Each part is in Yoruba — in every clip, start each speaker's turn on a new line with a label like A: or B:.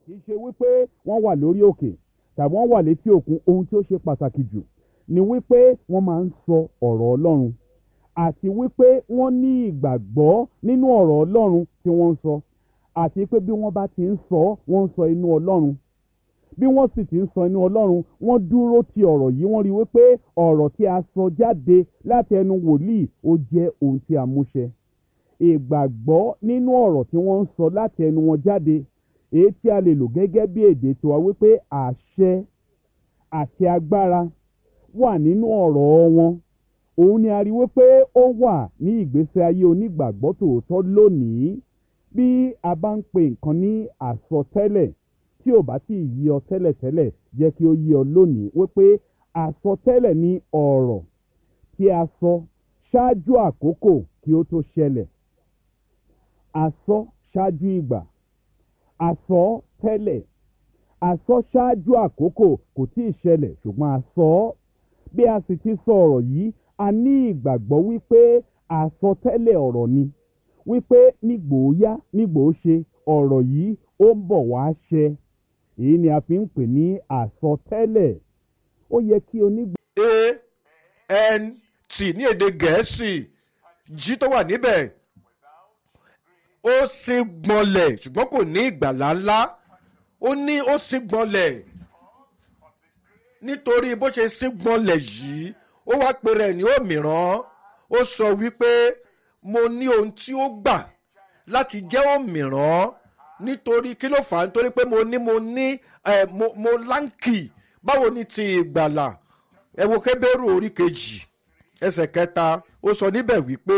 A: kì í ṣe wípé wọ́n wà lórí òkè tàbí wọ́n wà létí òkun ohun tí ó ṣe pàtàkì jù ni wípé wọ́n máa ń sọ ọ̀rọ̀ ọlọ́run àti wípé wọ́n ní ìgbàgbọ́ nínú ọ̀rọ̀ ọlọ́run tí wọ́n ń sọ àti pé bí wọ́n bá ti ń sọ wọ́n ń sọ inú ọlọ́run bí wọ́n sì ti ń sọ inú ọlọ́run wọ́n dúró ti ọ̀rọ̀ yìí wọ́n rí wípé ọ̀rọ̀ tí a sọ jáde láti ẹnu wòlíì ó jẹ́ ohun tí a múṣẹ ìgbàgbọ́ nínú ọ̀rọ̀ tí wọ́n ń sọ láti ẹnu wọn jáde èyí tí a lè lò gẹ́gẹ́ bí èdè tiwa wípé àṣẹ àti agbára wà nínú ọ̀rọ̀ wọn òun ni a rí wípé ó wà ní ìgbésí ayé onígbàgbọ́ tòótọ́ lónìí bí a bá ń pe nǹkan ní àsọtẹ́lẹ̀ tí ò bá sì yí ọ tẹ́lẹ̀tẹ́lẹ̀ jẹ́ kí ó yí ọ lónìí wípé àsọtẹ́lẹ̀ ní ọ̀rọ̀ tí a sọ ṣáájú àkókò kí ó tó ṣẹlẹ̀ àsọ ṣáájú ìgbà àsọ tẹ́lẹ̀ àsọ ṣáájú àkókò kò tí ì ṣẹlẹ̀ ṣùgbọ́n àsọ bí a sì ti sọ ọ̀rọ̀ yìí a ní ìgbàgbọ́ wípé àsọtẹ́lẹ̀ ọ̀rọ̀ ni wípé nígbòóyá nígbòóṣe ọ̀rọ̀ yìí ó ń bọ̀ wá ṣẹ èyí ni a fi ń pè ní àsọtẹ́lẹ̀ ó yẹ kí onígbà.
B: a n t ní èdè gẹ̀ẹ́sì jí tó wà níbẹ̀ ó sì gbọ́nlẹ̀ ṣùgbọ́n kò ní ìgbàlá ńlá ó ní ó sì gbọ́nlẹ̀ nítorí bó ṣe sí gbọ́nlẹ̀ yìí ó wá pe rẹ̀ ní òmíràn ó sọ wípé mo ní ohun tí ó gbà láti jẹ́ òmíràn nítorí kí ló fà á nítorí pé mo ní mo ní ẹ mo mo láǹkì báwo ni ti ìgbàlà ẹ wo kébérù orí kejì ẹsẹ̀ kẹta ó sọ níbẹ̀ wípé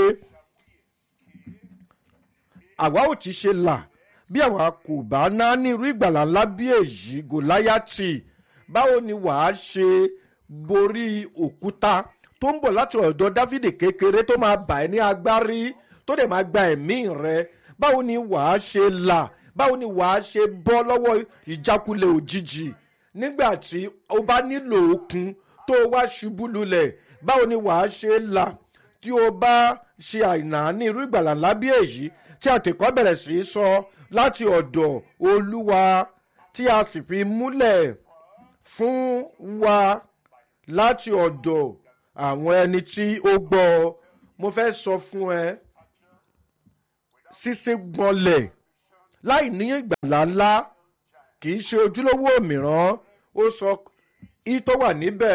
B: àwa ò ti ṣe là bí àwa kò bá ná ní irú ìgbàlà ńlá bí èyí gòláyàtì báwo ni wàá ṣe borí òkúta tó ń bọ̀ láti ọ̀dọ̀ dáfídì kékeré tó máa bà ẹ́ ní agbárí tó dẹ̀ máa gba ẹ̀mí rẹ báwo ni wàá ṣe là báwo ni wàá ṣe bọ́ lọ́wọ́ ìjákulẹ̀ òjijì nígbà tí o bá nílò okun tó o wá ṣubú lulẹ̀ báwo ni wàá ṣe là tí o bá ṣe àìná ní irú ìgbàlà ńlá bí èyí tí àtẹ̀kọ́ bẹ̀rẹ̀ sí í sọ láti ọ̀dọ̀ olúwa tí a sì fi múlẹ̀ fún wa láti ọ̀dọ̀ àwọn ẹni tí ó gbọ́ mo fẹ́ sọ fún ẹ sísí gbọ́nlẹ̀ láì ní ìgbàlá ńlá kì í ṣe ojúlówó òmíràn ó sọ í tó wà níbẹ̀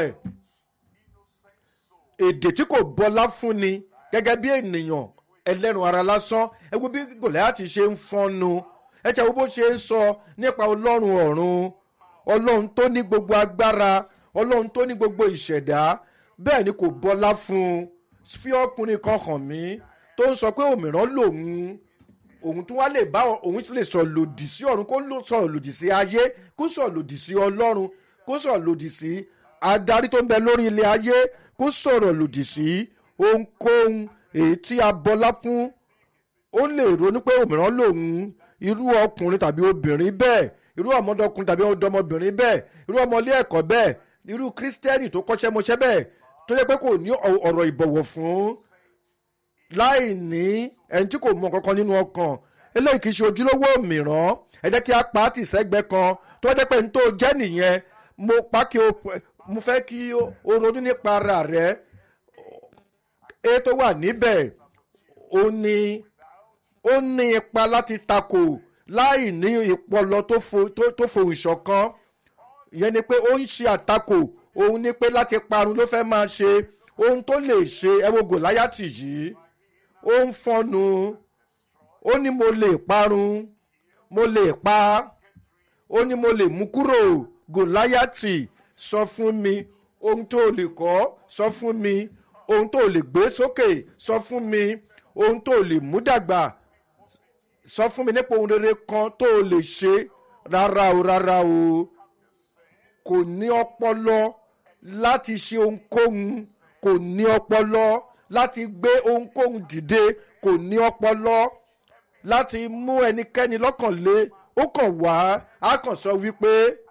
B: èdè tí kò bọlá fúnni gẹ́gẹ́ bí ènìyàn ẹlẹ́rùn ara lásán ẹ wo bí gòláyàtì ṣe ń fọ́nnu ẹ tẹ́ wo bó ṣe ń sọ nípa ọlọ́run ọ̀run ọlọ́run tó ní gbogbo agbára ọlọ́run tó ní gbogbo ìṣẹ̀dá bẹ́ẹ̀ ni kò bọlá fún un fi ọkùnrin kan hàn mí tó ń sọ pé òmíràn lòun òun tún wá lè bá òun lè sọ lòdì sí ọ̀run kó sọ lòdì sí ayé kó sọ lòdì sí ọlọ́run kó sọ lòdì sí adarí tó ń bẹ lórí ilé ayé kó sọ̀rọ̀ lòdì sí ohunkóhun èyí tí a bọlá fún ó lè ronú pé òmíràn lòun irú ọkùnrin tàbí obìnrin bẹ́ẹ̀ irú ọmọdọkùnrin tàbí ọdọmọbìnrin bẹ́ẹ̀ irú ọmọlé ẹ̀kọ́ bẹ́ẹ̀ irú kírísítẹ́nì tó kọ́ṣẹ́ mọṣẹ́ bẹ́ẹ̀ tó yẹ pé kò ní ọ̀rọ̀ ìbọ̀wọ̀ fún láì ní ẹni tí kò mọ kankan nínú ọkàn eléyìí kì í ṣe ojúlówó mìíràn ẹ jẹ́ kí a pa á tì sẹ́gbẹ́ kan tó jẹ́ pé ní tó jẹ́ nìyẹn mo pa kí o mo fẹ́ kí o ronú nípa ara rẹ e tó wà níbẹ̀ ó ní ó ní ipa láti takò láì ní ìpọlọ tó fohùn ṣọ̀kan ìyẹn ni pé ó ń ṣe àtakò òun ni pé láti parun ló fẹ́ máa ṣe ohun tó lè ṣe ẹ wo gòláyàtì yìí ó ń fọnu ó ní mo lè parun mo lè pa ó ní mo lè mú kúrò gòláyàtì sọ fún mi ohun tó lè kọ́ sọ fún mi ohun tó lè gbé sókè sọ fún mi ohun tó lè mú dàgbà sọ fún mi nípa ohun rere kan tó lè ṣe rárá o rárá o kò ní ọpọlọ láti ṣe ohunkóhun kò ní ọpọlọ láti gbé ohunkóhun dìde kò ní ọpọlọ láti mú ẹnikẹ́ni lọ́kàn lé ó kàn wá á kàn sọ wípé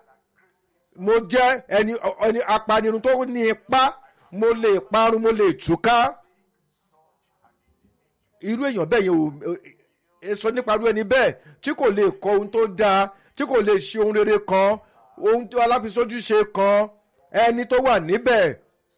B: mo jẹ́ ẹni ẹni apanirun tó ní ipá mo lè parun mo lè túká irú èèyàn bẹ́ẹ̀ yẹn ò sọ nípa irú ẹni bẹ́ẹ̀ tí kò lè kọ ohun tó dáa tí kò lè ṣe ohun rere kan ohun tí aláfisójú ṣe kan ẹni tó wà níbẹ̀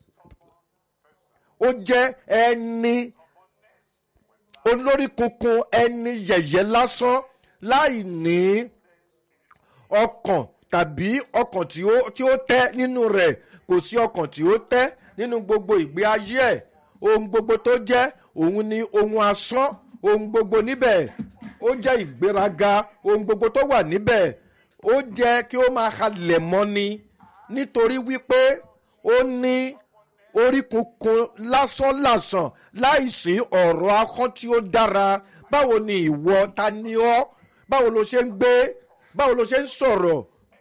B: ó jẹ́ ẹni olórí kunkun ẹni yẹ̀yẹ́ lásán láì ní ọkàn tàbí ọkàn tí ó tí ó tẹ́ nínú rẹ̀ kò sí ọkàn tí ó tẹ́ nínú gbogbo ìgbé ayé ẹ̀ ohun gbogbo tó jẹ́ òun ni ohun asán ohun gbogbo níbẹ̀ ó jẹ́ ìgbéraga ohun gbogbo tó wà níbẹ̀ ó jẹ́ kí ó máa halẹ̀ mọ́ni nítorí wípé ó ní orí kunkun lásánlàsàn láìsí ọ̀rọ̀ akán tí ó dára báwo ni ìwọ ta ni ọ́ báwo ló ṣe ń gbé báwo ló ṣe ń sọ̀rọ̀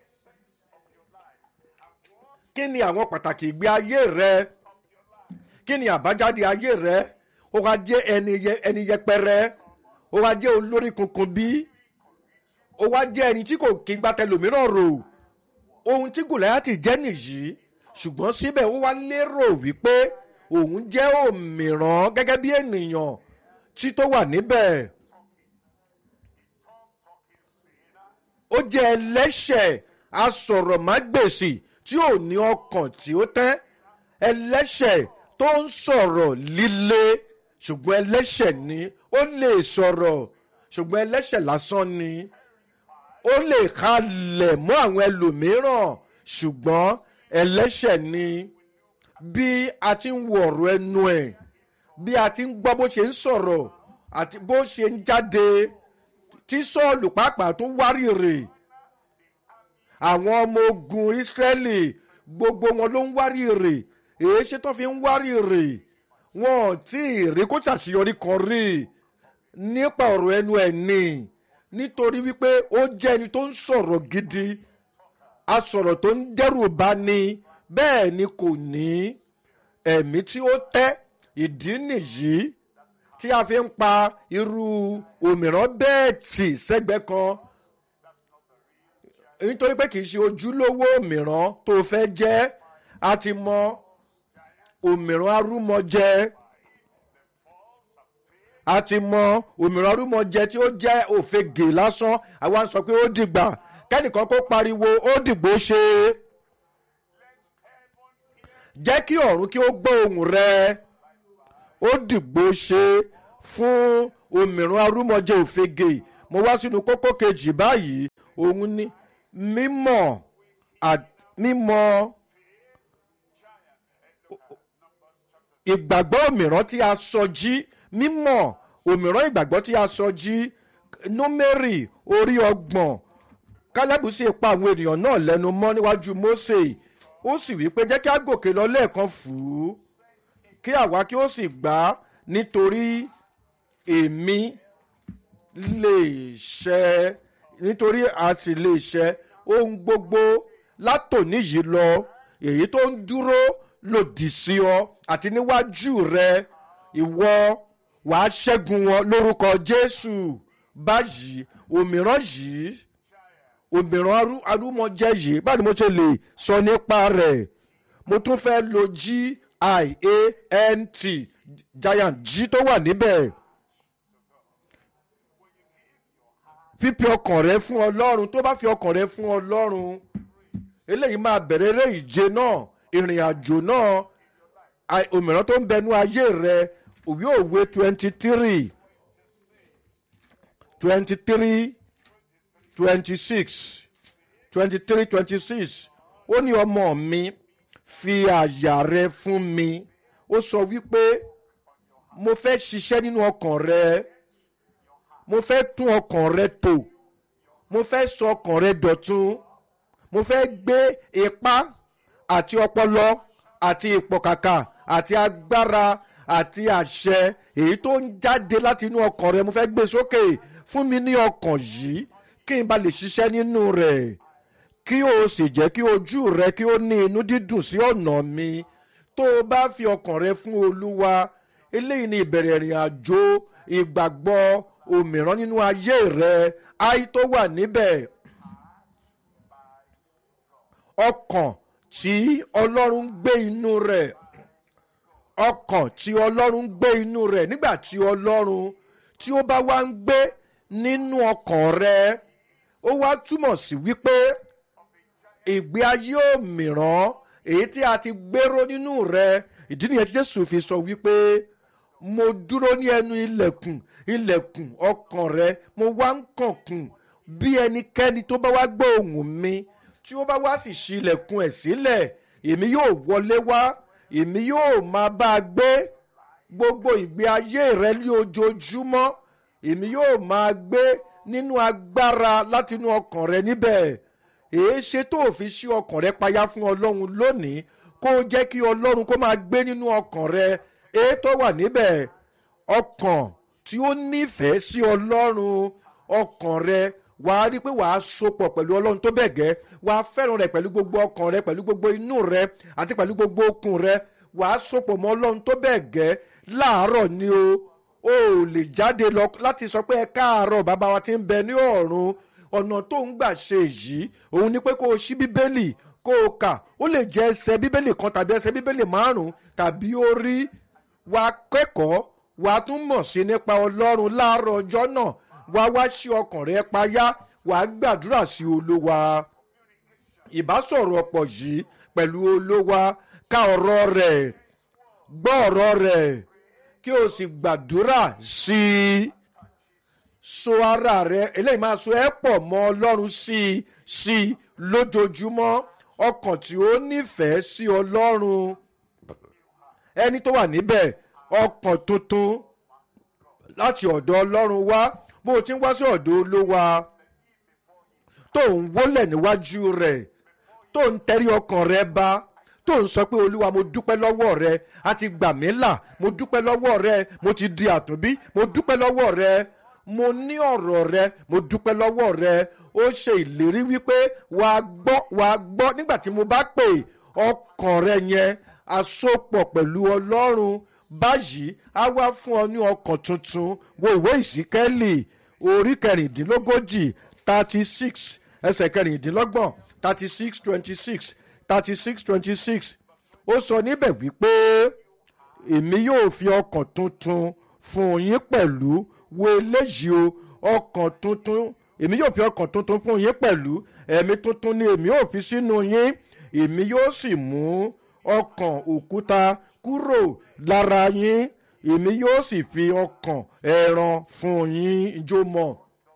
B: kí ni àwọn pàtàkì ìgbé ayé rẹ kí ni àbájáde ayé rẹ ó wá jẹ́ ẹni yẹ- ẹni yẹpẹrẹ ó wá jẹ́ olórí kunkun bí ó wá jẹ́ ẹni tí kò kí gba tẹlòmíràn rò ohun tí gòláyàtì jẹ́ nìyí ṣùgbọ́n síbẹ̀ ó wá lérò wípé òun jẹ́ òmìrán gẹ́gẹ́ bí ènìyàn tí tó wà níbẹ̀ ó jẹ́ ẹlẹ́ṣẹ̀ asọ̀rọ̀mágbèsì tí ò ní ọkàn tí ó tẹ́ ẹlẹ́ṣẹ̀ tó ń sọ̀rọ̀ líle ṣùgbọ́n ẹlẹ́ṣẹ̀ ni ó lè sọ̀rọ̀ ṣùgbọ́n ẹlẹ́ṣẹ̀ lásán ni ó lè halẹ̀ mọ́ àwọn ẹlòmíràn ṣùgbọ́n ẹlẹ́ṣẹ̀ ni bí a ti ń wo ọ̀rọ̀ ẹnu ẹ̀ bí a ti ń gbọ́ bó ṣe ń sọ̀rọ̀ àti bó ṣe ń jáde tí sọ́ọ̀lù pàápàá tún wárìrì àwọn ọmọ ogun ìsírẹ́lì gbogbo wọn ló ń wárìrì èyí ṣe tó fi ń wárìrì wọn ò tí ì rí kó ṣàṣeyọrí kan rí nípa ọ̀rọ̀ ẹnu ẹ̀ ni nítorí wípé ó jẹ́ ẹni tó ń sọ̀rọ̀ gidi asọ̀rọ̀ tó ń dẹ́rù bá ní bẹ́ẹ̀ ni kò ní ẹ̀mí tí ó tẹ́ ìdí nìyí tí a fi ń pa irú òmíràn bẹ́ẹ̀ tì sẹ́gbẹ́ kan nítorí pé kì í ṣe ojúlówó òmíràn tó fẹ́ jẹ́ a ti mọ òmíràn arúmọjẹ a ti mọ òmíràn arúmọjẹ tí ó jẹ́ òfegè lásán àwa ń sọ pé ó dìgbà kẹ́nìkan kó pariwo ó dìgbò ṣe jẹ́ kí ọ̀run kí ó gbọ́ ohùn rẹ ó dìgbò ṣe fún òmíràn arúmọjẹ òfegè mo wá sínú kókó kejì báyìí òun ni mímọ̀ à- mímọ̀ ìgbàgbọ́ òmíràn tí a sọ jí mímọ̀ òmíràn ìgbàgbọ́ tí a sọ jí númérì orí ọgbọ̀n kálẹ́bù sì pa àwọn ènìyàn náà lẹ́nu mọ́ níwájú mósè ó sì wí pé jẹ́ kí a gòkè lọ lẹ́ẹ̀kan fù ú kí àwa kí ó sì gbà á nítorí èmi lè ṣẹ nítorí a sì lè ṣẹ ohun gbogbo látòní yìí lọ èyí tó ń dúró lòdì sí ọ àti níwájú rẹ ìwọ wàá ṣẹ́gun wọn lórúkọ jésù báyìí òmíràn yìí òmíràn arú- arúmọjẹ yìí báwo ni mo ṣe lè sọ nípa rẹ̀ mo tún fẹ́ lo g i a n t giant g tó wà níbẹ̀ fífi ọkàn rẹ fún ọlọ́run tó bá fi ọkàn rẹ fún ọlọ́run eléyìí máa bẹ̀rẹ̀ eré ìje náà ìrìn àjò náà à- òmíràn tó ń bẹnu ayé rẹ òwe òwe twenty three twenty three twenty six twenty three twenty six ó ní ọmọ mi fi àyà rẹ fún mi ó sọ wípé mo fẹ́ ṣiṣẹ́ nínú ọkàn rẹ mo fẹ́ tún ọkàn rẹ tò mo fẹ́ sọ ọkàn rẹ dọ̀tun mo fẹ́ gbé ipá àti ọpọlọ àti ìpọ̀kàkà àti agbára àti àṣẹ èyí tó ń jáde láti inú ọkàn rẹ mo fẹ́ gbé sókè fún mi ní ọkàn yìí kí n bá lè ṣiṣẹ́ nínú rẹ̀ kí o sì jẹ́ kí ojú rẹ kí o ní inú dídùn sí ọ̀nà mi tó o bá fi ọkàn rẹ fún olúwa eléyìí ni ìbẹ̀rẹ̀ ìrìn àjò ìgbàgbọ́ òmíràn nínú ayé rẹ ayé tó wà níbẹ̀ ọkàn tí ọlọ́run ń gbé inú rẹ̀ ọkàn tí ọlọ́run ń gbé inú rẹ̀ nígbà tí ọlọ́run tí ó bá wá ń gbé nínú ọkàn rẹ ó wá túmọ̀ sí wípé ìgbé ayé òmìrán èyí tí a ti gbéró nínú rẹ ìdí nìyẹn tí jésù fi sọ wípé mo dúró ní ẹnu ilẹ̀kùn ilẹ̀kùn ọkàn rẹ mo wá ń kànkùn bí ẹnikẹ́ni tó bá wá gbọ́ ohùn mi tí ó bá wá sì ṣí ilẹ̀kùn ẹ̀ sílẹ̀ èmi yóò wọlé wá èmi yóò máa bá a gbé gbogbo ìgbé ayé rẹ ní ojoojúmọ́ èmi yóò máa gbé nínú agbára látinú ọkàn rẹ níbẹ̀ èé ṣe tó o fi ṣí ọkàn rẹ payá fún ọlọ́run lónìí kó o jẹ́ kí ọlọ́run kó máa gbé nínú ọkàn rẹ èé tó wà níbẹ̀ ọkàn tí ó nífẹ̀ẹ́ sí ọlọ́run ọkàn rẹ wàá rí i pé wàá sopọ̀ pẹ̀lú ọlọ́run tó bẹ̀ gẹ́ wàá fẹ́ràn rẹ pẹ̀lú gbogbo ọkàn rẹ pẹ̀lú gbogbo inú rẹ àti pẹ̀lú gbogbo okun rẹ wàá sopọ̀ mọ́ ọlọ́run tó bẹ̀ gẹ́ láàárọ̀ ni o o ò lè jáde lọ láti sọ pé ẹ káàárọ̀ bàbá wa ti ń bẹ ní ọ̀run ọ̀nà tó ń gbà ṣe yìí òun ni pé kó o ṣí bíbélì kó o kà ó lè jẹ́ ẹsẹ̀ bíbélì kan tàbí ẹsẹ̀ bíbélì márùn-ún tàbí orí wa kẹ́kọ̀ọ́ wa tún mọ̀ sí nípa ọlọ́run láàárọ̀ ọjọ́ náà wá wá sí ọkàn rẹ payá wàá gbàdúrà sí olówa ìbásọ̀rọ̀ ọ̀pọ̀ yìí pẹ̀lú olówa ká ọ̀rọ̀ rẹ̀ gbọ́ ọ̀rọ̀ rẹ̀ kí o sì gbàdúrà sí i so ara rẹ eléyìí máa so ẹ pọ̀ mọ́ ọlọ́run sí i sí i lójoojúmọ́ ọkàn tí ó nífẹ̀ẹ́ sí ọlọ́run ẹni tó wà níbẹ̀ ọkàn tuntun láti ọ̀dọ̀ ọlọ́run wá bó o ti ń wá sí ọ̀dọ̀ olówa tó ń wólẹ̀ níwájú rẹ̀ tó ń tẹrí ọkàn rẹ bá tó ń sọ pé olúwa mo dúpẹ́ lọ́wọ́ rẹ a ti gbà mí là mo dúpẹ́ lọ́wọ́ rẹ mo ti di àtúnbí mo dúpẹ́ lọ́wọ́ rẹ mo ní ọ̀rọ̀ rẹ mo dúpẹ́ lọ́wọ́ rẹ ó ṣe ìlérí wípé wàá gbọ́ wàá gbọ́ nígbà tí mo bá pè ọkàn rẹ yẹn àsopọ̀ pẹ̀lú ọlọ́run báyìí á wá fún ọ ní ọkàn tuntun wo ìwé ìsíkẹ́lì orí kẹrìndínlógójì thirty six ẹsẹ̀ kẹrìndínlọ́gbọ̀n thirty six twenty six thirty six twenty six ó sọ níbẹ̀ wípé èmi yóò fi ọkàn tuntun fún yín pẹ̀lú wo eléyìí o ọkàn tuntun èmi yóò fi ọkàn tuntun fún yín pẹ̀lú ẹ̀mí tuntun ni èmi yóò fi sínú yín èmi yóò sì mú ọkàn òkúta kúrò lára yín èmi yóò sì fi ọkàn ẹran fún yín ijó mọ́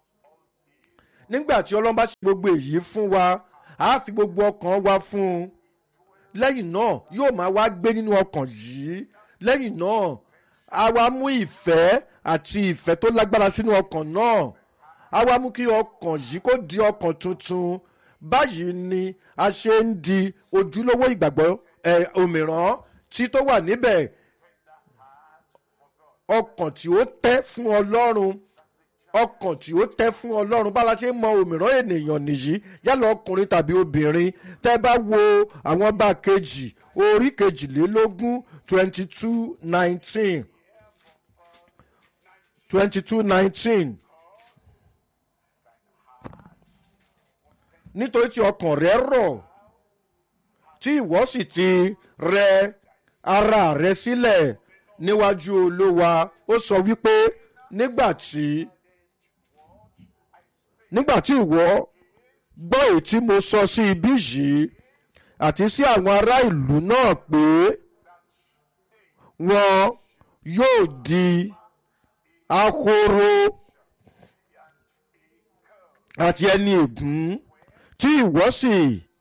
B: nígbà tí ọlọ́run bá ṣe gbogbo èyí fún wa a fi gbogbo ọkàn wa fún un lẹ́yìn náà yóò máa wá gbé nínú ọkàn yìí lẹ́yìn náà a wá mú ìfẹ́ àti ìfẹ́ tó lágbára sínú ọkàn náà a wá mú kí ọkàn yìí kó di ọkàn tuntun báyìí ni a ṣe ń di ojúlówó ìgbàgbọ́ ẹ̀ òmìrán tí tó wà níbẹ̀ ọkàn tí ó tẹ́ fún ọlọ́run ọkàn tí ó tẹ́ fún ọlọ́run bá la ṣe mọ òmìrán ènìyàn nìyí yálà ọkùnrin tàbí obìnrin tẹ́ bá wo àwọn ọba kejì orí kejìlélógún twenty two nineteen twenty two nineteen nítorí tí ọkàn rẹ rọ̀ tí ìwọ sì ti rẹ ara rẹ sílẹ̀ níwájú olówa ó sọ wípé nígbà tí nígbà tí ìwọ gbọ́ èyí tí mo sọ sí ibí yìí àti sí àwọn ará ìlú náà pé wọn yóò di ahoro àti ẹni ègún tí ìwọ sì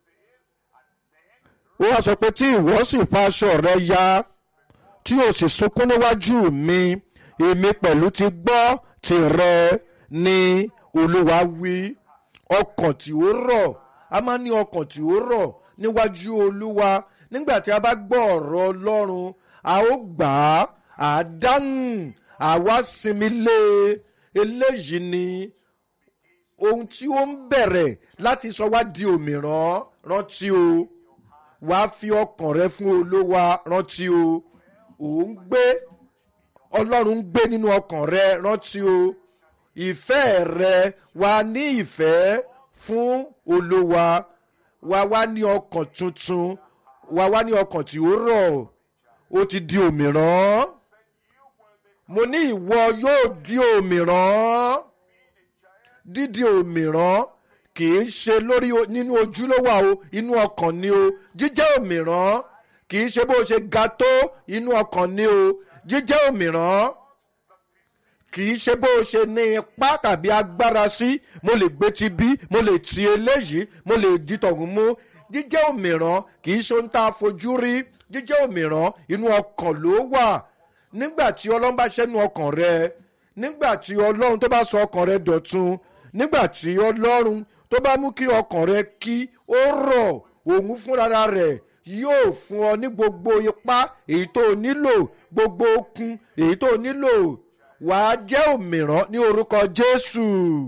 B: ó wá sọ pé tí ìwọ sì fa aṣọ rẹ ya tí o sì sunkún níwájú mi èmi pẹ̀lú ti gbọ́ tìrẹ ni olúwa wí ọkàn tí ó rọ̀ a máa ní ọkàn tí ó rọ̀ níwájú olúwa nígbà tí a bá gbọ́ ọ̀rọ̀ ọlọ́run a ó gbà á à á dáhùn àwa sinmi lé eléyìí ni ohun tí ó ń bẹ̀rẹ̀ láti sọ wá di òmìrán rántí o wàá fi ọkàn rẹ fún olówa rántí o òun gbé ọlọ́run ń gbé nínú ọkàn rẹ rántí o ìfẹ́ rẹ wà ní ìfẹ́ fún olówa wà wá ní ọkàn tuntun wà wá ní ọkàn tí ó rọ̀ ó ti di òmìrán mo ní ìwọ yóò di òmìrán dídi òmìrán kì í ṣe lórí o- nínú ojú ló wà o inú ọkàn ni o jíjẹ́ òmìrán kì í ṣe bó ṣe ga tó inú ọkàn ni o jíjẹ́ òmìrán kì í ṣe bó ṣe ní ipá tàbí agbára sí mo lè gbé ti bí mo lè ti eléyìí mo lè di tọ̀hún mú jíjẹ́ òmìrán kì í ṣe ohun tá a fojú rí jíjẹ́ òmìrán inú ọkàn ló wà nígbà tí ọlọ́run bá ṣẹ́nu ọkàn rẹ nígbà tí ọlọ́run tó bá sọ ọkàn rẹ dọ̀tun nígbà tí ọlọ́run tó bá mú kí ọkàn rẹ kí ó rọ̀ òun fúnra rẹ̀ yóò fún ọ ní gbogbo ipá èyí tó o nílò gbogbo okun èyí tó o nílò wàá jẹ́ òmìrán ní orúkọ jésù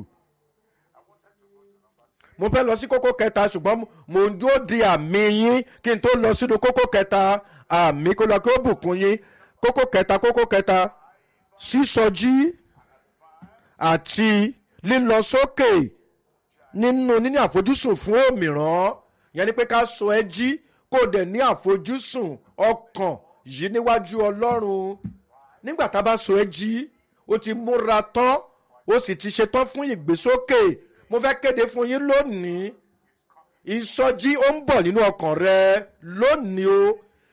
B: mo fẹ́ lọ sí kókó kẹta ṣùgbọ́n mo ń dúró di àmì yín kí n tó lọ sínú kókó kẹta àmì kó lọ kí ó bùkún yín kókó kẹta kókó kẹta sísọjí àti lílọ sókè nínú níní àfojúsùn fún òmìrán yẹn ni pé ká sọ ẹ jí kó o dẹ̀ ní àfojúsùn ọkàn yìí níwájú ọlọ́run nígbà tá a bá sọ ẹ jí o ti múra tán o sì ti ṣetán fún ìgbésókè mo fẹ́ kéde fún yín lónìí ìsọjí ó ń bọ̀ nínú ọkàn rẹ lónìí o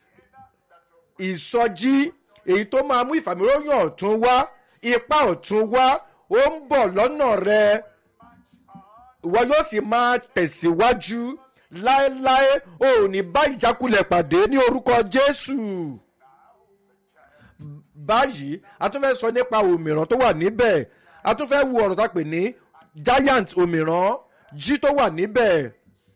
B: ìsọjí èyí tó máa mú ìfàmìlóyún ọ̀tún wá ipá ọ̀tún wá ó ń bọ̀ lọ́nà rẹ ìwọ yóò sì máa tẹ̀síwájú láéláé o ò ní bá ìjákulẹ̀ pàdé ní orúkọ jésù báyìí a tún fẹ́ sọ nípa òmìrán tó wà níbẹ̀ a tún fẹ́ wo ọ̀rọ̀ tá a pè ní giant òmìrán jí tó wà níbẹ̀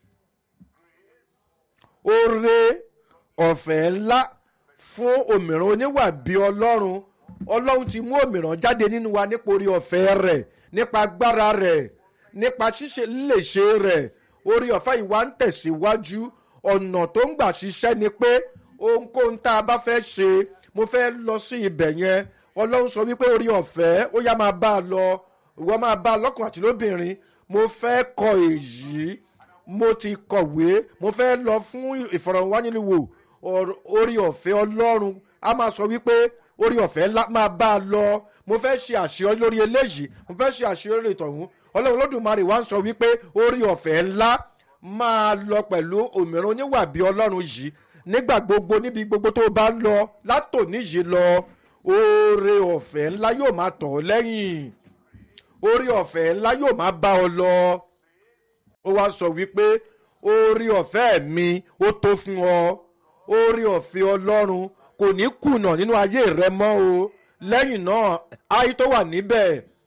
B: oore ọ̀fẹ́ ńlá fún òmìrán oníwà bí ọlọ́run ọlọ́run ti mú òmìrán jáde nínú wa nípa orí ọ̀fẹ́ rẹ̀ nípa agbára rẹ̀ nípa ṣíṣe léṣe rẹ̀ orí ọ̀fẹ́ ìwà ń tẹ̀síwájú ọ̀nà tó ń gbà ṣiṣẹ́ ni pé ohunkóhun tá a bá fẹ́ ṣe mo fẹ́ lọ sí ibẹ̀ yẹn ọlọ́run sọ wípé orí ọ̀fẹ́ ó yá máa bá a lọ ìwọ máa bá a lọ́kùnrin àti lóbìnrin mo fẹ́ kọ èyí mo ti kọ̀wé mo fẹ́ lọ fún ìfọ̀rọ̀wánilwò ọ̀r- orí ọ̀fẹ́ ọlọ́run a máa sọ wípé orí ọ̀fẹ́ ńlá máa bá a lọ mo fẹ́ ṣe àṣeyọrí lórí eléyìí mo fẹ́ ṣe àṣeyọrí ìtọ̀hún ọlọ́run olódùmarè wá ń sọ wípé orí ọ̀fẹ́ ńlá máa lọ pẹ̀lú òmìnira oníwà bí ọlọ́run yìí nígbà gbogbo níbi gbogbo tó bá ń lọ látòní yìí lọ oore ọ̀fẹ́ ńlá yóò máa tọ̀ ọ́ lẹ́yìn orí ọ̀fẹ́ ńlá yóò máa bá ọ lọ ó wá sọ wípé orí ọ̀fẹ́ mi ó tó fún ọ orí ọ̀fẹ́ ọlọ́run kò ní kùnà nínú ayé rẹ mọ́ o lẹ́yìn náà ayé tó wà níbẹ̀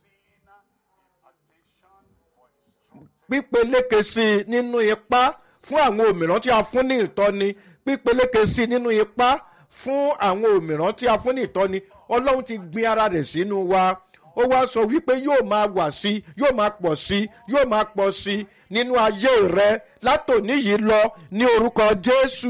B: pípeléke sí i nínú ipá fún àwọn òmìrán tí a fún ní ìtọ́ni pípeléke sí i nínú ipá fún àwọn òmìrán tí a fún ní ìtọ́ni ọlọ́run ti gbin ara rẹ̀ sínú wa ó wá sọ wípé yóò máa wà sí i yóò máa pọ̀ sí i yóò máa pọ̀ sí i nínú ayé rẹ látòní yìí lọ ní orúkọ jésù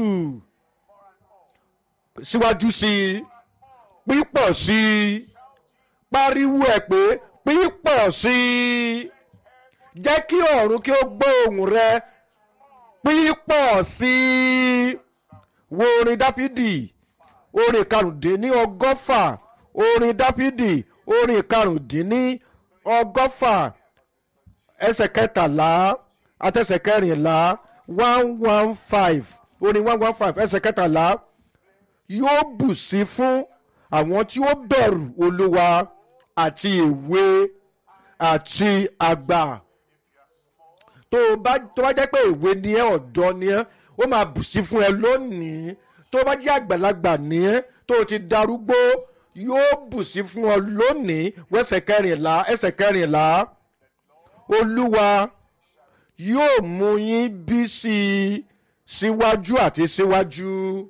B: síwájú sí i pípọ̀ sí i pariwo ẹ̀ pé pípọ̀ sí i jẹ́ kí ọ̀run kí ó gbọ́ ohùn rẹ pípọ̀ sí i wo orin dáfídì orin karùndínní ọgọ́fà orin dáfídì orin karùndínní ọgọ́fà ẹsẹ̀ kẹtàlá àtẹsẹ̀ kẹrìnlá one one five orin one one five ẹsẹ̀ kẹtàlá yóò bù sí fún àwọn tí ó bẹ̀rù olúwa àti èwe àti àgbà tó o bá tó bá jẹ́ pé èwe ni ẹ́ ọ̀dọ́ ni ẹ́ ó máa bù sí fún ẹ lónìí tó bá jẹ́ àgbàlagbà ni ẹ́ tó o ti darúgbó yóò bù sí fún ọ lónìí wẹ́sẹ̀ kẹrìnlá ẹsẹ̀ kẹrìnlá olúwa yóò mú yín bí sí i síwájú àti síwájú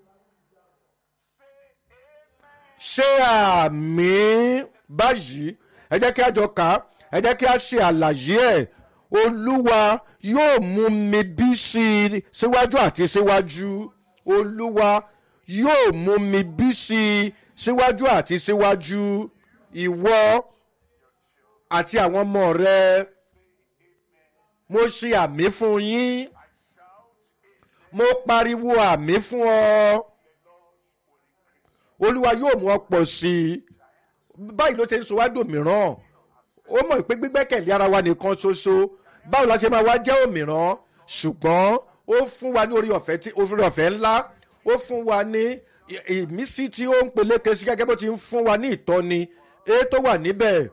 B: ṣé àmì báyìí ẹ jẹ́ kí a jọ kà á ẹ jẹ́ kí a ṣe àlàyé ẹ̀ olúwa yóò mú mi bí sí i síwájú àti síwájú olúwa yóò mú mi bí sí i síwájú àti síwájú ìwọ àti àwọn ọmọ rẹ mo ṣe àmì fún yín mo pariwo àmì fún ọ olúwa yóò mú ọ pọ̀ sí i báyìí ló ṣe ń sọ wá dòmíràn ó mọ̀ pé gbígbẹ́kẹ̀lé ara wa nìkan ṣoṣo báwo la ṣe máa wá jẹ́ òmìrán ṣùgbọ́n ó fún wa ní orí ọ̀fẹ́ tí orí ọ̀fẹ́ ńlá ó fún wa ní ì- ìmísí tí ó ń peléke sí gẹ́gẹ́ bó ti ń fún wa ní ìtọ́ni èyí tó wà níbẹ̀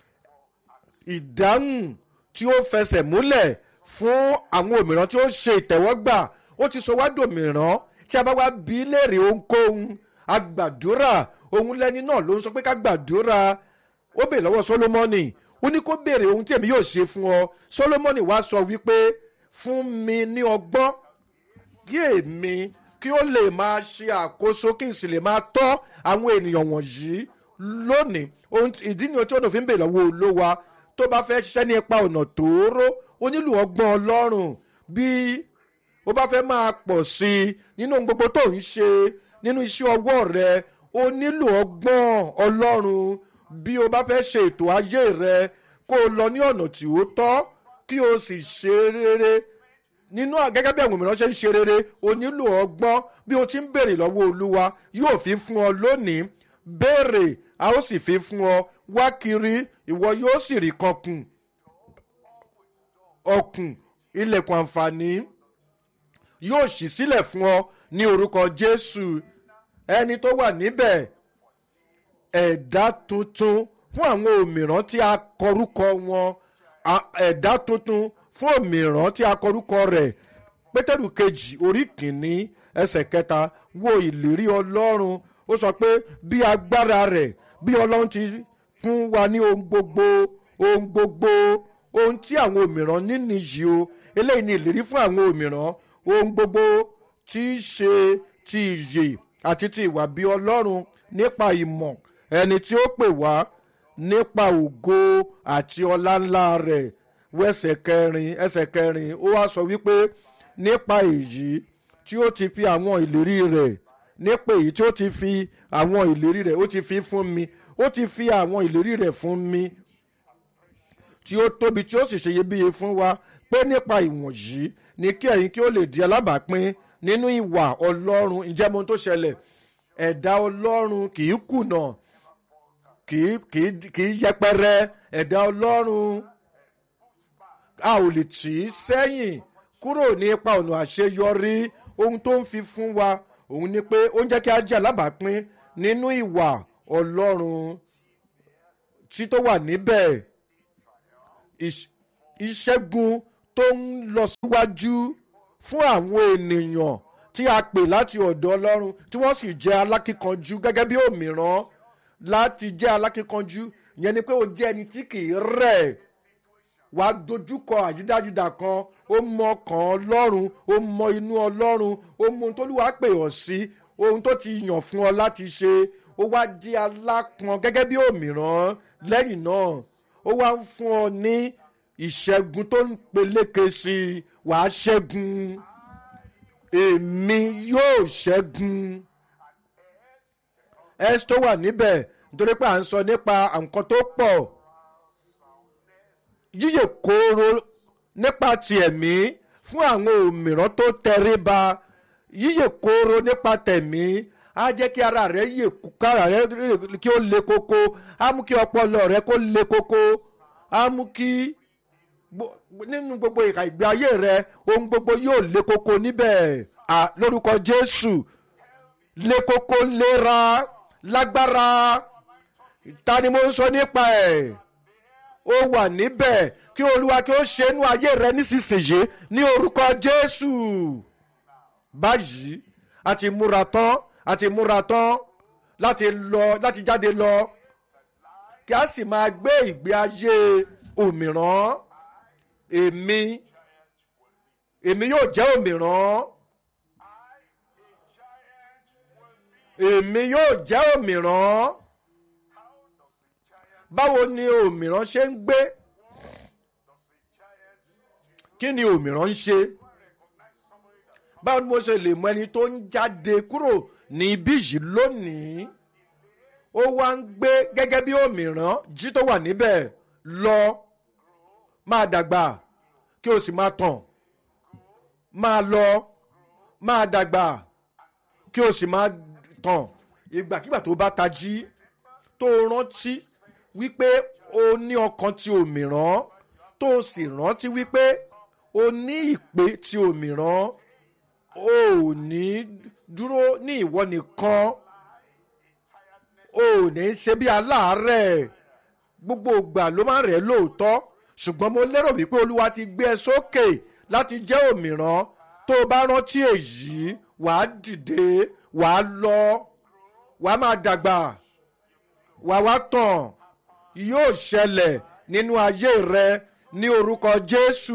B: ìdáhùn tí ó fẹsẹ̀ múlẹ̀ fún àwọn òmìrán tí ó ṣe ìtẹ̀wọ́gbà ó ti sọ wá dòmìrán tí a bá wá bí léèrè ohunkóhun agbàdúrà òun lẹni náà ló ń sọ pé ká gbàdúrà ó bèèrè lọ́wọ́ solomoni ó ní kó béèrè ohun tí èmi yóò ṣe fún ọ solomoni wá sọ wípé fún mi ní ọgbọ́n kí èmi kí ó lè máa ṣe àkóso kí n sì lè máa tọ́ àwọn ènìyàn wọ̀nyí lónìí ohun tí- ìdí ni tí ó fi ń bèèrè lọ́wọ́ olówa tó bá fẹ́ ṣiṣẹ́ ní ipa ọ̀nà tóóró ó nílò ọgbọ́n ọlọ́run bí ó bá fẹ́ máa pọ̀ sí i nínú ohun gbogbo tó ń ṣe nínú iṣẹ́ ọwọ́ rẹ ó nílò ọgbọ́n ọlọ́run bí o bá fẹ́ ṣe ètò ayé rẹ kó o lọ ní ọ̀nà tí ó tọ́ kí o sì ṣe rere nínú à- gẹ́gẹ́ bí àwọn mìíràn ṣe ń ṣe rere o nílò ọgbọ́n bí o ti ń béèrè lọ́wọ́ olúwa yóò fi fún ọ lónìí béèrè a ó sì fi fún ọ wá kiri ìwọ yóò sì rí kankun ọkùn ilẹ̀kùn àǹfààní yóò ṣí sílẹ̀ fún ọ ní orúkọ jésù ẹni tó wà níbẹ̀ ẹ̀dá tuntun fún àwọn òmìrán tí a kọrúkọ wọn a- ẹ̀dá tuntun fún òmìrán tí a kọrúkọ rẹ̀ pétérù kejì orí kìíní ẹsẹ̀ kẹta wo ìlérí ọlọ́run ó sọ pé bí agbára rẹ̀ bí ọlọ́run ti fún wa ní ohun gbogbo ohun gbogbo ohun tí àwọn òmìrán níní yìí o eléyìí ni ìlérí fún àwọn òmìrán ohun gbogbo tí í ṣe ti ìyè àti ti ìwà bí ọlọ́run nípa ìmọ̀ ẹni tí ó pè wá nípa ògo àti ọlá ńlá rẹ̀ wẹ́sẹ̀ kẹrin ẹsẹ̀ kẹrin ó wá sọ wípé nípa èyí tí ó ti fi àwọn ìlérí rẹ̀ nípa èyí tí ó ti fi àwọn ìlérí rẹ̀ ó ti fi fún mi ó ti fi àwọn ìlérí rẹ̀ fún mi tí ó tóbi tí ó sì ṣe iyebíye fún wa pé nípa ìwọ̀nyí ni kí ẹ̀yin kí ó lè di alábàápín nínú ìwà ọlọ́run ǹjẹ́ mo tó ṣẹlẹ̀ ẹ̀dá ọlọ́run kì í kùnà kì í kì í kì í yẹpẹrẹ ẹ̀dá ọlọ́run a ò lè tì í sẹ́yìn kúrò ní ipa ọ̀nà àṣeyọrí ohun tó ń fi fún wa òun ni pé ó ń jẹ́ kí a jẹ́ alábàápín nínú ìwà ọlọ́run tí tó wà níbẹ̀ ìṣ- ìṣẹ́gun tó ń lọ síwájú fún àwọn ènìyàn tí a pè láti ọ̀dọ̀ ọlọ́run tí wọ́n sì jẹ́ alákíkanjú gẹ́gẹ́ bí òmíràn láti jẹ́ alákíkanjú ìyẹn ni pé o jẹ́ ẹni tí kì í rẹ̀ wà á dojúkọ àyídájúdà kan ó mọ ọkàn ọlọ́run ó mọ inú ọlọ́run ó mọ ohun tó lù wá pè ọ́ sí ohun tó ti yàn fún ọ láti ṣe ó wá di alápọn gẹ́gẹ́ bí òmíràn lẹ́yìn náà ó wá ń fún ọ ní ìṣẹ́gun tó ń peléke sí i wàá ṣẹ́gun èmi yóò ṣẹ́gun ẹ́sì tó wà níbẹ̀ nítorí pé à ń sọ nípa nǹkan tó pọ̀ yíyè kóró nípa ti ẹ̀mí fún àwọn òmíràn tó tẹríba yíyè kóró nípa tẹ̀mí á jẹ́ kí ara rẹ̀ yè kára rẹ̀ kí ó le koko á mú kí ọpọlọ rẹ̀ kó le koko á mú kí gbo- nínú gbogbo ìka ìgbé ayé rẹ ohun gbogbo yóò le koko níbẹ̀ à lórúkọ jésù le koko lera lágbára ta ni mo ń sọ nípa ẹ̀ ó wà níbẹ̀ kí olúwa kí ó ṣe inú ayé rẹ nísinsìnyí ní orúkọ jésù báyìí a ti múra tán a ti múra tán láti lọ láti jáde lọ kí a sì máa gbé ìgbé ayé òmìrán èmi èmi yóò jẹ́ òmìrán èmi yóò jẹ́ òmìrán báwo ni òmìrán ṣe ń gbé kí ni òmìrán ń ṣe báwo ni mo ṣe lè mọ ẹni tó ń jáde kúrò ní ibí yìí lónìí ó wá ń gbé gẹ́gẹ́ bí òmìrán jí tó wà níbẹ̀ lọ máa dàgbà kí o sì máa tàn máa lọ máa dàgbà kí o sì máa tàn ìgbàkigbà tó bá tají tó rántí wípé o ní ọkàn ti òmìrán tó o sì rántí wípé o ní ìpè tí òmíràn o ò ní dúró ní ìwọ nìkan o ò ní ṣe bí aláàárẹ̀ gbogbo ìgbà ló máa rẹ̀ lóòótọ́ ṣùgbọ́n mo lérò wípé olúwa ti gbé ẹ sókè láti jẹ́ òmíràn tó o bá rántí èyí wàá dìde wàá lọ wàá máa dàgbà wàá wá tàn yóò ṣẹlẹ̀ nínú ayé rẹ ní orúkọ jésù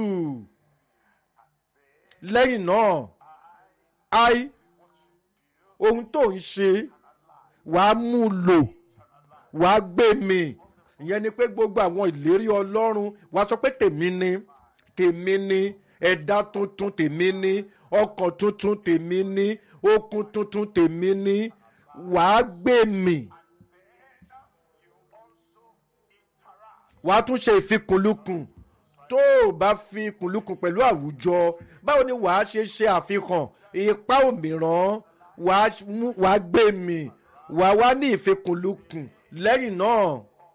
B: lẹ́yìn náà ai ohun tó ń ṣe wàá mú un lò wàá gbé mi ìyẹn ni pé gbogbo àwọn ìlérí ọlọ́run wàá sọ pé tèmi ni tèmi ni ẹ̀dá tuntun tèmi ni ọkàn tuntun tèmi ni okun tuntun tèmi ni wàá gbé mi. wàá tún ṣe ìfikùnlukùn tó o bá fi kùnlukùn pẹ̀lú àwùjọ báwo ni wàá ṣe ṣe àfihàn ipá òmíràn wàá gbé mi wàá wá ní ìfikùnlukùn lẹ́yìn náà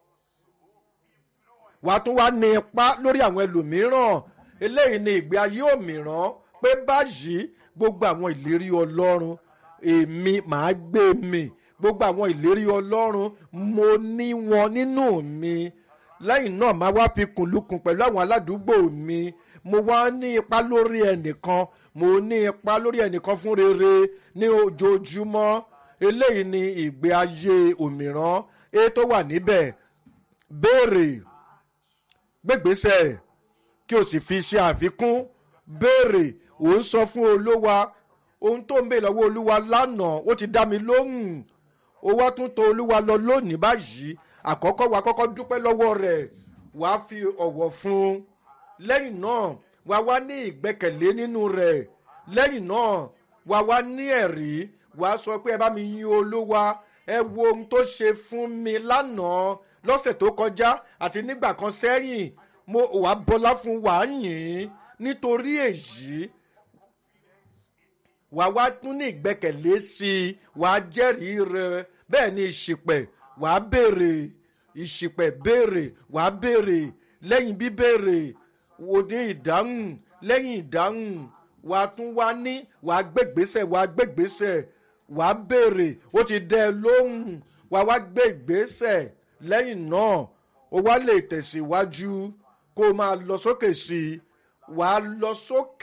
B: wàá tún wá ní ipá lórí àwọn ẹlòmíràn eléyìí ni ìgbé ayé òmíràn pé báyìí gbogbo àwọn ìlérí ọlọ́run èmi màá gbé mi gbogbo àwọn ìlérí ọlọ́run mo ní wọn nínú mi lẹ́yìn náà máa wá fi kùnlùkùn pẹ̀lú àwọn aládùúgbò mi mo wá ní ipa lórí ẹnìkan mo ní ipa lórí ẹnìkan fún rere ní ojoojúmọ́ eléyìí ni ìgbé ayé òmíràn e tó wà níbẹ̀ béèrè gbégbèsè kí o sì fi ṣe àfikún béèrè ò ń sọ fún olówa ohun tó ń bè lọ́wọ́ olúwa lánàá ó ti dá mi lóhùn ó wá tún tọ olúwa lọ lónìí báyìí àkọ́kọ́ wa kọ́kọ́ dúpẹ́ lọ́wọ́ rẹ̀ wàá fi ọ̀wọ̀ fún un lẹ́yìn náà wà wá ní ìgbẹ́kẹ̀lé nínú rẹ̀ lẹ́yìn náà wà wá ní ẹ̀rí wàá sọ pé ẹ bá mi yin olúwa ẹ wo ohun tó ṣe fún mi lánàá lọ́sẹ̀ tó kọjá àti nígbà kan sẹ́yìn mo wàá bọlá fún wàá yìn nítorí èyí wàá wá tún ní ìgbẹ́kẹ̀lé sí i wàá jẹ́rìí rẹ̀ bẹ́ẹ̀ ni ìṣìpẹ̀ wàá béèrè ìṣìpẹ̀ béèrè wàá béèrè lẹ́yìn bíbéèrè wò ní ìdáhùn lẹ́yìn ìdáhùn wàá tún wá ní wàá gbégbèsè wàá gbégbèsè wàá béèrè ó ti dẹ́ ẹ lóhùn wàá wá gbé ìgbésẹ̀ lẹ́yìn náà ó wá lè tẹ̀síwájú kó o máa lọ sókè sí i wàá lọ sókè.